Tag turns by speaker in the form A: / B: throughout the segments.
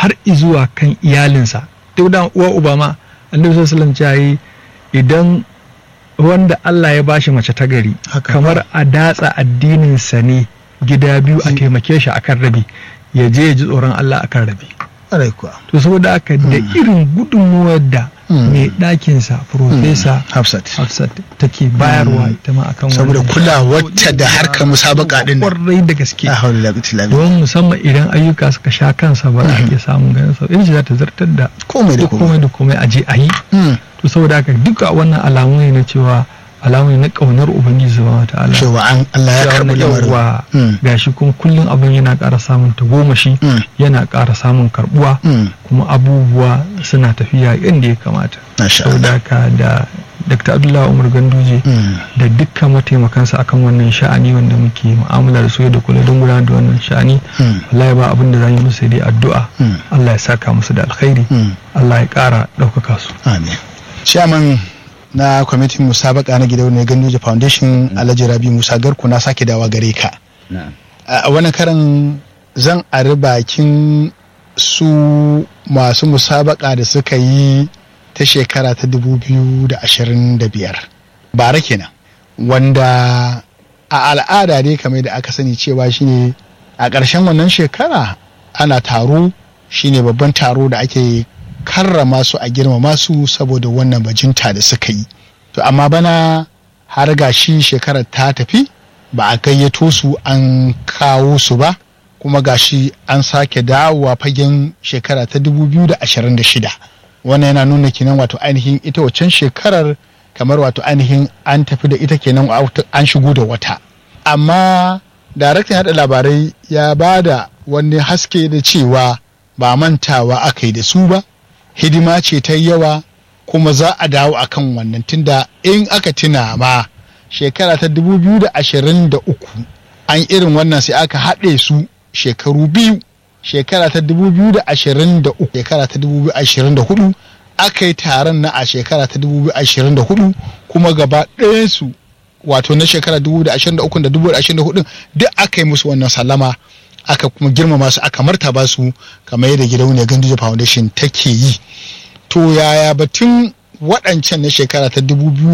A: har izuwa kan iyalinsa duk da uwa uba ma annabi sallallahu alaihi idan wanda Allah ya bashi mace ta gari
B: Haka
A: kamar a datsa addininsa ne gida biyu a taimake shi akan rabi ya je ya ji tsoron Allah akan rabi
B: ƙwarai kuwa
A: to saboda haka da irin gudunmuwar da
B: Mm.
A: mai ɗakinsa profesa
B: hafsat
A: Hafsat take bayarwa ita ma akan
B: saboda
A: wannan.
B: kulawarta da harkar musabaka din nan
A: kwarai da gaske
B: la hawla wala quwwata illa billah
A: don musamman idan ayyuka suka sha kansa ba za a iya samun ganin sa in za ta zartar da
B: komai da
A: duk
B: komai
A: komai da komai a je a yi
B: Mm.
A: to saboda haka duka wannan alamu ne na cewa alamu ne na kaunar ubangiji subhanahu wataala
B: cewa an Allah ya
A: Cewa
B: karɓi
A: na
B: lamarin
A: yawwa
B: Mm.
A: gashi kuma kullum abin yana ƙara samun tagomashi
B: Mm.
A: yana ƙara samun karbuwa
B: Mm.
A: kuma abubuwa suna tafiya yadda ya kamata
B: Masha
A: saboda
B: Allah.
A: haka da Dr. Abdullahi Umar Ganduje
B: Mm.
A: da dukkan mataimakansa akan wannan sha'ani wanda muke mu'amala da su da kula don gudanar da wannan sha'ani
B: Mm.
A: wallahi ba abin da za yi musu sai dai addu'a
B: Mm.
A: Allah ya saka musu da alkhairi
B: Mm.
A: Allah ya ƙara ɗaukaka su
B: Amin. Chairman na kwamitin musabaka na gidauniyar Ganduje Foundation Alhaji Rabi Musa Garku na sake dawa gare ka.
C: na'am
B: A wani karan zan ari bakin su masu musabaka da suka yi ta shekara ta 2025 bara kenan wanda a al'ada dai kamar da aka sani cewa shine a ƙarshen wannan shekara ana taro shine babban taro da ake karrama su a girmama su saboda wannan bajinta da suka yi to amma bana har ga shi shekarar ta tafi ba a gayyato su an kawo su ba kuma gashi an sake dawowa fagen shekara ta 2026 wannan yana nuna kenan wato ainihin ita waccan shekarar kamar wato ainihin an tafi da ita kenan wato an shigo da wata amma daraktan hada labarai ya ba da wani haske da cewa ba mantawa aka yi da su ba hidima ce ta yawa kuma za a dawo akan wannan tunda in aka tuna ma shekara ta 2023 an irin wannan sai aka haɗe su shekaru biyu shekara ta 2023 shekara ta 2024 aka yi taron na a shekara ta 2024 kuma gaba ɗayansu wato na shekara 2023 da 2024 duk aka yi musu wannan sallama aka kuma girmama su aka martaba su kamar yadda gidauniyar ganduje foundation take yi to yaya batun waɗancan na shekara ta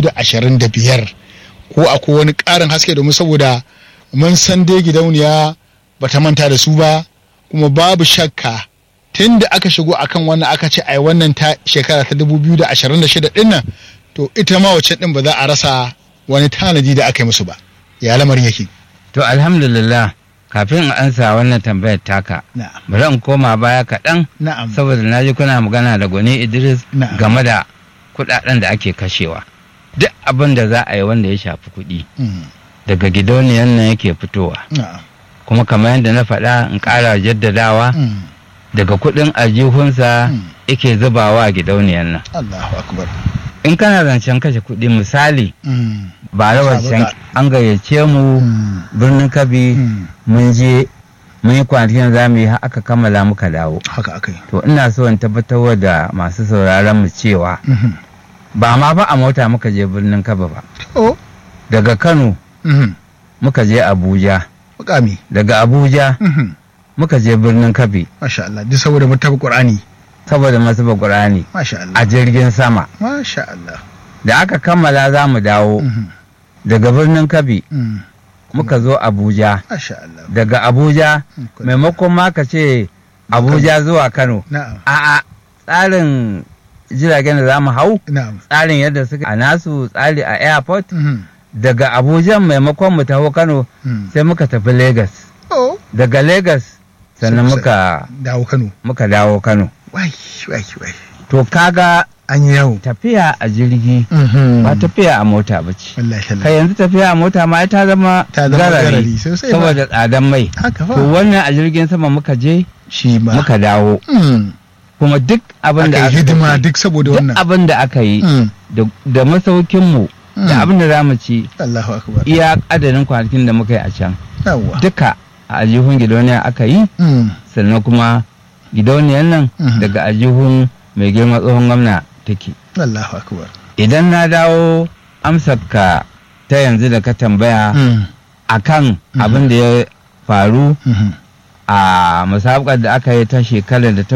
B: 2025 ko akwai wani ƙarin haske domin saboda mun san dai gidauniya bata manta da su ba kuma babu shakka tun da aka shigo akan wannan aka ce ai wannan ta shekara ta 2026 din nan to ita ma wacce din ba za a rasa wani tanadi da aka yi musu ba ya lamarin yake
C: to alhamdulillah kafin in ansa wannan tambayar taka
B: na'am
C: bari in koma baya kaɗan
B: na'am
C: saboda na ji kuna magana da gwani idris
B: Na'am.
C: game da kuɗaɗen da ake kashewa duk abin da za a yi wanda ya shafi kuɗi
B: Mm,
C: daga gidauniyan nan yake fitowa
B: na'am
C: kuma kamar yadda na faɗa in ƙara jaddadawa
B: Mm,
C: daga kuɗin aljihunsa
B: Mm.
C: yake zubawa a gidauniyan nan
B: Allahu akbar
C: in kana zancen kashe kuɗi misali
B: Mm,
C: ba da wancan
B: Sabuka.
C: an gayyace mu
B: mm,
C: birnin kabi
B: mm,
C: mun je mun yi kwanakin za mu yi har aka kammala muka dawo
B: haka aka yi
C: to ina so in tabbatar da masu sauraron mu cewa
B: Mhm.
C: ba ma ba a mota muka je birnin kaba ba
B: oh
C: daga kano
B: mhm,
C: muka je abuja
B: mukami
C: daga abuja
B: Mhm,
C: muka je birnin kabi
B: masha Allah duk saboda mutabi qur'ani
C: saboda masu qur'ani
B: masha Allah
C: a jirgin sama
B: masha Allah
C: da aka kammala za mu dawo
B: Mhm,
C: daga birnin kabi
B: mm,
C: muka zo abuja
B: masha Allah
C: daga abuja
B: Mm, good.
C: maimakon ma ka ce abuja zuwa kano
B: na'am
C: a'a tsarin jiragen da za mu hau
B: na'am
C: tsarin yadda suka a nasu tsari a airport
B: Mhm,
C: daga abuja maimakon mu taho kano
B: mm.
C: sai muka tafi lagos
B: oh
C: daga lagos sannan
B: Sai-
C: muka
B: dawo Kano
C: muka dawo kano
B: wai wai wai
C: to kaga
B: an yi yawo
C: tafiya a jirgi
B: Mhm.
C: ba tafiya a mota ba ce
B: wallahi
C: kai
B: wallahi
C: yanzu tafiya a mota ma ai ta zama
B: ta zama
C: garari
B: garari sosai ba
C: saboda tsadan mai
B: haka
C: to
B: fa
C: wannan a jirgin sama muka je
B: shi ma
C: muka dawo
B: Mm.
C: kuma duk abin da
B: aka yi hidima
C: kashe,
B: duk saboda
C: duk
B: wannan
C: abin da aka yi
B: Mm.
C: da- da masaukinmu
B: Mm.
C: da abin da za mu ci
B: Allahu akbar
C: iya adadin kwanakin da muka yi a can
B: yawa
C: duka a ajihun gidauniya aka yi
B: Mm.
C: sannan kuma gidauniyar nan
B: Mhm.
C: daga ajihun mai girma tsohon gwamna take
B: Allahu akbar
C: idan na dawo amsarka ta yanzu da ka tambaya
B: Mm.
C: akan
B: Mhm.
C: abin da ya faru
B: Mhm.
C: a musabakar da aka yi ta shekarar da ta